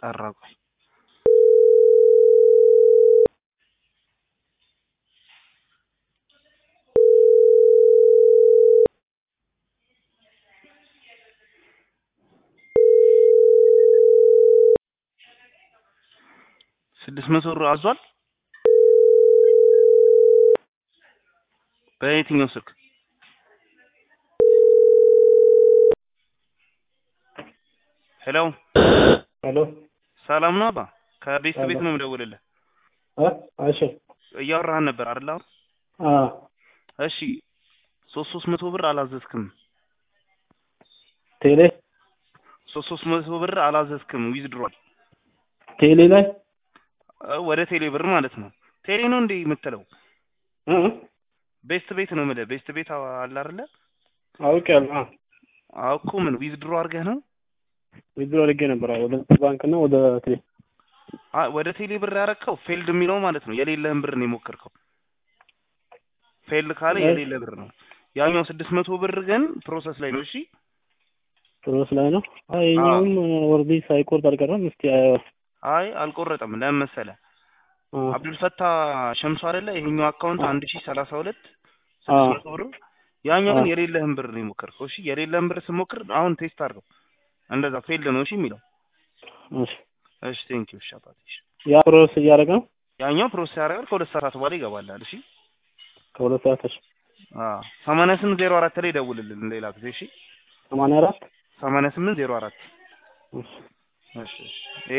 ጠራ ቆይ ስድስት መቶ ብር አዟል በየትኛው ስልክ ሄሎ ሄሎ ሰላም ነው አባ ከቤት ቤት ነው የምደውልልህ እ እሺ እያወራህን ነበር አይደል አሁን አ እሺ ሶስት ሶስት መቶ ብር አላዘዝክም ቴሌ ሶስት ሶስት መቶ ብር አላዘዝክም ዊዝድሮል ቴሌ ላይ ወደ ቴሌ ብር ማለት ነው ቴሌ ነው እንዴ የምትለው እ ቤስት ቤት ነው የምልህ ቤስት ቤት አለ አይደለ አውቄያለሁ አ አዎ እኮ ምን ዊዝድሮ አድርገህ ነው ዊዝድሮ አድርጌ ነበር አዎ ወደ ባንክ እና ወደ ቴሌ አ- ወደ ቴሌ ብር ያረከው ፌልድ የሚለው ማለት ነው የሌለህን ብር ነው የሞከርከው ፌልድ ካለ የሌለ ብር ነው ያኛው ስድስት መቶ ብር ግን ፕሮሰስ ላይ ነው እሺ ፕሮስ ላይ ነው አይ ይኸኛውም ወርዲ ሳይቆርጥ አልቀረም እስቲ አየው አይ አልቆረጠም ለምን መሰለህ አ አብዱልፈታ ሸምሱ አይደለ ይሄኛው አካውንት አንድ ሺህ ሰላሳ ሁለት አ ስድስት መቶ ብር ያኛው ግን አ የሌለህን ብር ነው የሞከርከው እሺ የሌለህን ብር ስሞክር አሁን ቴስት አድርገው እንደዛ ፌልድ ነው እሺ የሚለው እሺ እሺ ቴንክ ዩ እሺ አባቴ እሺ ያ ፕሮስ እያደረገ ነው ያኛው ፕሮሰስ ያደርጋል ከሁለት ሰዓት በኋላ ይገባላል እሺ ከሁለት ሰዓት እሺ አዎ ሰማንያ ስምንት ዜሮ አራት ላይ ደውልልን ሌላ ጊዜ እሺ ሰማንያ አራት ሰማንያ ስምንት ዜሮ አራት እሺ እሺ እሺ